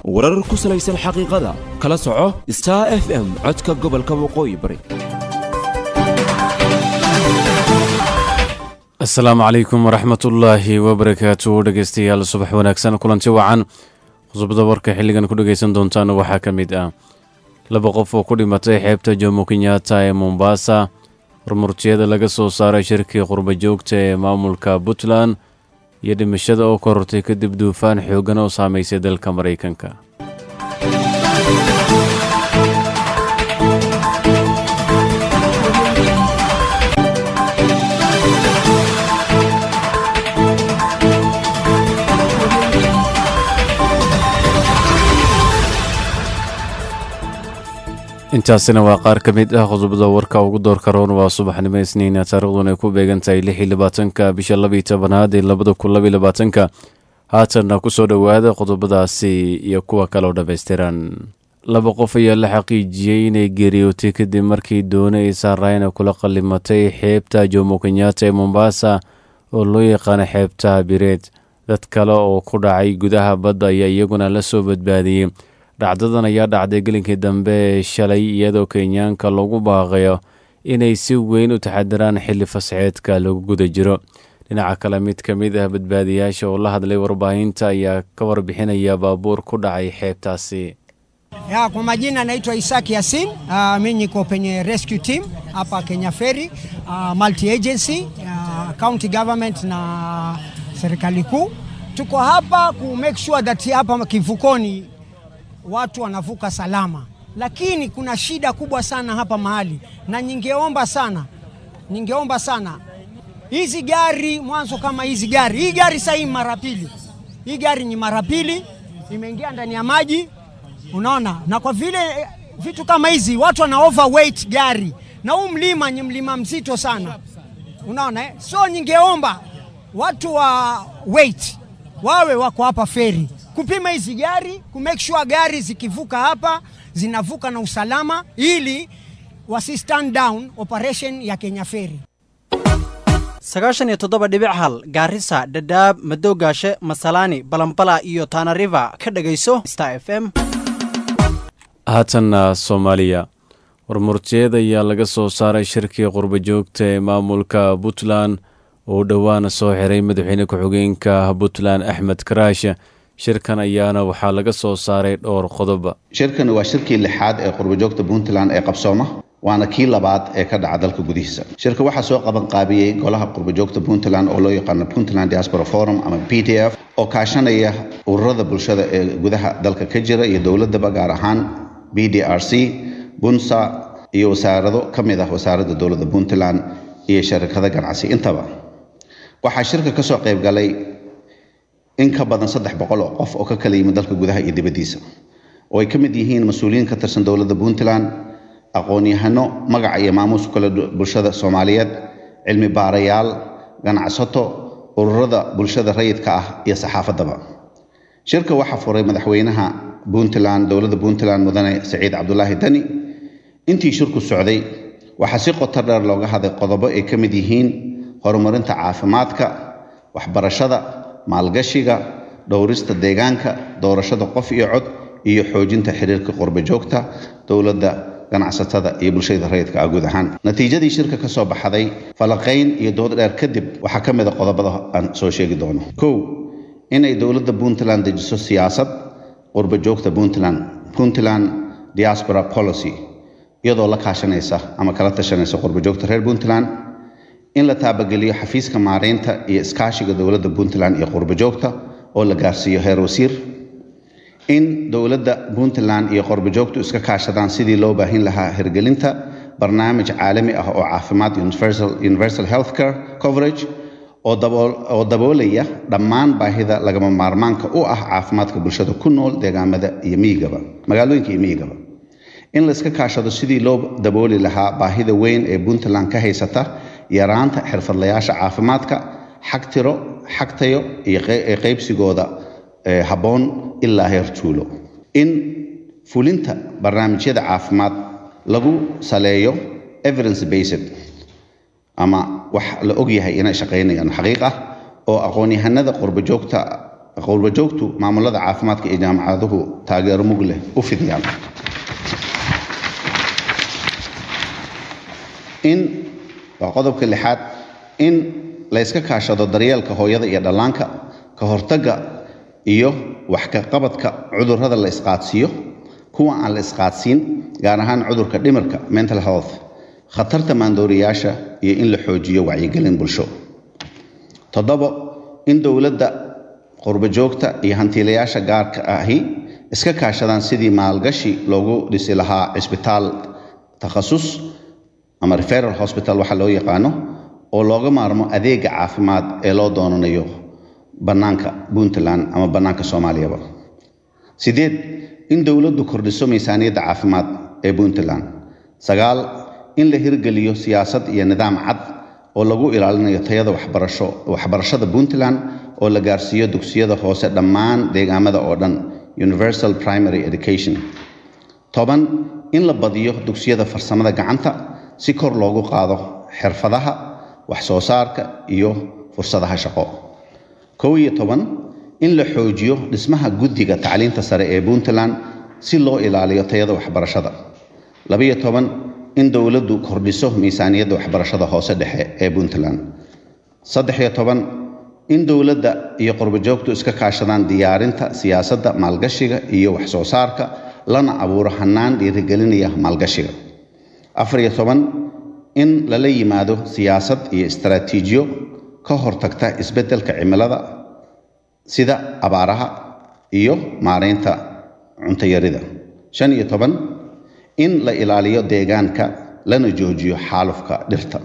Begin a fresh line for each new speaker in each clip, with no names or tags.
warar ku salaysan xaqiiqada kala soco star f m codka gobolka waqooyi bari
asalaamu calaykum waraxmatullaahi wabarakaatu dhegeystayaal subax wanaagsan kulanti wacan qodobada warka xilligan ku dhegeysan doontaan waxaa ka mid ah laba qof oo ku dhimatay xeebta jomo kenyatta ee mombasa hormurtiyada laga soo saaray shirkii qurba joogta ee maamulka puntland iyo dhimashada oo korortay kadib duufaan xooggan oo saamaysay dalka maraykanka intaasina waa qaar ka mid ah qodobada warka ugu doorka roon waa subaxnimo isniina taariikhdun ay ku beegan tahay lix iyo labaatanka bisha laba iyo tobanaad ee labada kun laba iyo labaatanka haatanna ku soo dhowaada qodobadaasi iyo kuwa kale oo dhammaystiran laba qof ayaa la xaqiijiyey inay geeriyootay kadib markii doona ay saarayna kula qallimatay xeebta jomo kenyatta ee mombasa oo loo yaqaano xeebta bireed dad kale oo ku dhacay gudaha badda ayaa iyaguna la soo badbaadiyey dhacdadan ayaa dhacday gelinkii dambe ee shalay iyadoo kenyaanka lagu baaqayo inay si weyn u taxadiraan xilli fasxeedka lagu guda jiro dhinaca kale mid ka mid ah badbaadiyaasha oo la hadlay warbaahinta ayaa ka warbixinaya baabuur ku dhacay xeebtaasi
Ya, kwa majina naitwa Isaki Yasin. Uh, mimi niko penye rescue team hapa Kenya Ferry, uh, multi agency, uh, county government na serikali kuu. Tuko hapa ku make sure that hapa kivukoni watu wanavuka salama, lakini kuna shida kubwa sana hapa mahali, na ningeomba sana, ningeomba sana hizi gari mwanzo, kama hizi gari, hii gari sasa hii mara pili, hii gari ni mara pili imeingia ndani ya maji, unaona, na kwa vile eh, vitu kama hizi watu wana overweight gari, na huu mlima ni mlima mzito sana, unaona eh? So ningeomba watu wa weight wawe wako hapa feri kupima hizi gari ku make sure gari zikivuka hapa zinavuka na usalama, ili wasi stand down operation ya Kenya Ferry.
sagaashan iyo toddoba dhibic hal gaarisa dhadhaab madowgaashe masalaani balambala iyo tana river ka dhegayso star f m
haatanna soomaaliya warmurtiyeed ayaa laga soo saaray shirkii qurba joogta ee maamulka puntland oo dhowaan soo xiray madaxweyne ku-xigeenka puntland axmed karaash shirkan ayaana waxaa laga soo saaray dhowr qodob
shirkani waa shirkii lixaad ee qurbajoogta puntland ee qabsooma waana kii labaad ee ka dhaca dalka gudihiisa shirka waxaa soo qaban qaabiyey golaha qurbajoogta puntland oo loo yaqaano puntland diaspora forum ama p d f oo kaashanaya ururada bulshada ee gudaha dalka ka jira iyo dowladaba gaar ahaan b d r c bunsa iyo wasaarado ka mid ah wasaaradda dowladda puntland iyo sharikado ganacsi intaba waxaa shirka kasoo qayb galay in ka badan saddex boqol oo qof oo ka kala yimid dalka gudaha iyo dibaddiisa oo ay ka mid yihiin mas-uuliyiin ka tirsan dowladda puntland aqoon-yahano magaca iyo maamuuska kale bulshada soomaaliyeed cilmi baarayaal ganacsato ururada bulshada rayidka ah iyo saxaafaddaba shirka waxaa furay madaxweynaha puntland dowladda puntland mudane saciid cabdulaahi dani intii shirku socday waxaa si qoto dheer looga hadlay qodobo ay ka mid yihiin horumarinta caafimaadka waxbarashada maalgashiga dhowrista deegaanka doorashada qof iyo cod iyo xoojinta xiriirka qurba joogta dowladda ganacsatada iyo bulshada rayidka ah guud ahaan natiijadii shirka ka soo baxday falaqayn iyo dood dheer kadib waxaa ka mid a qodobada aan soo sheegi doono kow inay dowladda puntland dejiso siyaasad qurba joogta puntland puntland diaspora policy iyadoo la kaashanaysa ama kala tashanaysa qurba joogta reer puntland in la taabageliyo xafiiska maareynta iyo iskaashiga dowladda puntland iyo qurba joogta oo la gaarsiiyo heer wasiir in dowladda puntland iyo qurba joogtu iska kaashadaan sidii loo baahin lahaa hirgelinta barnaamij caalami ah oo caafimaad universal healthcare coverage oo daboolaya dhammaan baahida lagama maarmaanka u ah caafimaadka bulshada ku nool deegaamada iyo miyigaba magaalooyinka iyo miyigaba in layska kaashado sidii loo dabooli lahaa baahida weyn ee puntland ka haysata yaraanta xirfadlayaasha caafimaadka xag tiro xag tayo iyo qaybsigooda habboon ilaa heer tuulo in fulinta barnaamijyada caafimaad lagu saleeyo evidence based ama wax la ogyahay inay shaqaynayaan xaqiiq ah oo aqoon-yahanada qurba joogta qowlbajoogtu maamulada caafimaadka iyo jaamacaduhu taageero mug leh u fidiyaan in waa qodobka lixaad in la yska kaashado daryeelka hooyada iyo dhallaanka ka hortagga iyo wax ka qabadka cudurrada la isqaadsiiyo kuwa aan la isqaadsiin gaar ahaan cudurka dhimirka mental health khatarta maandooriyaasha iyo in la xoojiyo wacyigelin bulsho toddobo in dowladda qurbajoogta iyo hantiilayaasha gaarka ahi iska kaashadaan sidii maalgashi loogu dhisi lahaa cisbitaal takhasus ama referal hospital waxa loo yaqaano oo looga maarmo adeega caafimaad ee loo doonanayo bannaanka puntland ama bannaanka soomaaliyaba sideed in dowladdu kordhiso miisaaniyadda caafimaad ee puntland sagaal in la hirgeliyo siyaasad iyo nidaam cad oo lagu ilaalinayo tayada waxbarasho waxbarashada puntland oo la gaarsiiyo dugsiyada hoose dhammaan deegaamada oo dhan universal primary education toban in la badiyo dugsiyada farsamada gacanta si kor loogu qaado xirfadaha wax soo saarka iyo fursadaha shaqo kow iyo toban in la xoojiyo dhismaha guddiga tacliinta sare ee puntland si loo ilaaliyo tayada waxbarashada labiyo toban in dowladdu kordhiso miisaaniyadda waxbarashada hoose dhexe ee puntland saddexiyo toban in dowladda iyo qurbajoogtu iska kaashadaan diyaarinta siyaasadda maalgashiga iyo wax soo saarka lana abuuro hannaan dhiirigelinaya maalgashiga afariyo toban in lala yimaado siyaasad iyo istaraatiijiyo ka hortagta isbeddelka cimilada sida abaaraha iyo maaraynta cuntayarida shan iyo toban in la ilaaliyo deegaanka lana joojiyo xaalufka dhirta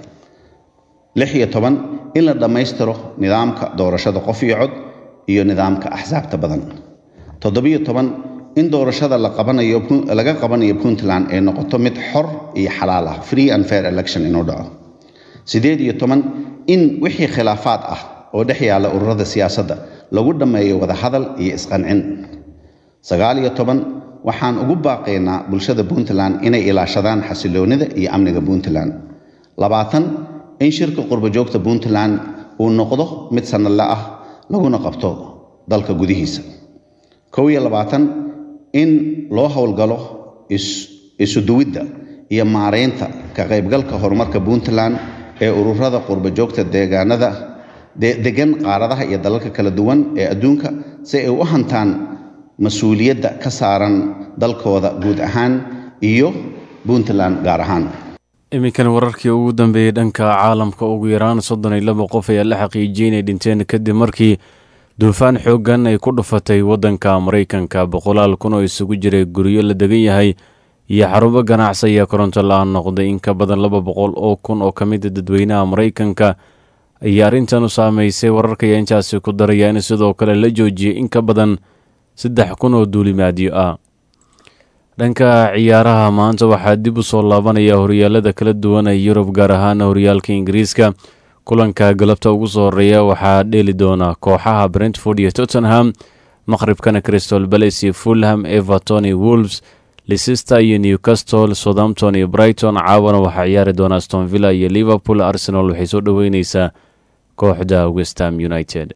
lix iyo toban in la dhammaystiro nidaamka doorashada qof iyo cod iyo nidaamka axsaabta badan toddobiyo toban in doorashada la qabanayo laga qabanayo puntland ay noqoto mid xor iyo xalaal ah free and fair election inuu dhaco siddeed iyo toban in wixii khilaafaad ah oo dhex yaalla ururada siyaasadda lagu dhammeeyo wadahadal iyo isqancin sagaal iyo toban waxaan ugu baaqaynaa bulshada puntland inay ilaashadaan xasiloonida iyo amniga puntland labaatan in shirka qurbajoogta puntland uu noqdo mid sannadle ah laguna qabto dalka gudihiisa kow iyo labaatan in loo howlgalo isuduwidda iyo maaraynta ka qaybgalka horumarka puntland ee ururada qurbajoogta deegaanada degan qaaradaha iyo dalalka kala duwan ee adduunka si ay u hantaan mas-uuliyadda ka saaran dalkooda guud ahaan iyo puntland gaar ahaan
iminkan wararkii ugu dambeeyey dhanka caalamka ugu yaraan soddon iyo laba qof ayaa la xaqiijiyey inay dhinteen kadib markii duufaan xooggan ay ku dhufatay waddanka maraykanka boqolaal kun oo isugu jiray guryo la degan yahay iyo xarumo ganacsi ayaa koronto la-aan noqday in ka badan laba boqol oo kun oo ka mida dadweynaha maraykanka ayaa arrintan u saameysay wararka ayaa intaasi ku daraya in sidoo kale la joojiyey in ka badan saddex kun oo duulimaadyo ah dhanka ciyaaraha maanta waxaa dib u soo laabanaya horyaalada kala duwan ee yurub gaar ahaan horyaalka ingiriiska kulanka galabta ugu soo horeeya waxaa dheeli doona kooxaha brentford iyo tottenham maqribkana crystal balace iyo fulham everton iyo wolves leicester iyo newcastle southampton iyo brighton caawana waxaa ciyaari doona aston villa iyo liverpool arsenal waxay soo dhoweyneysaa kooxda westham united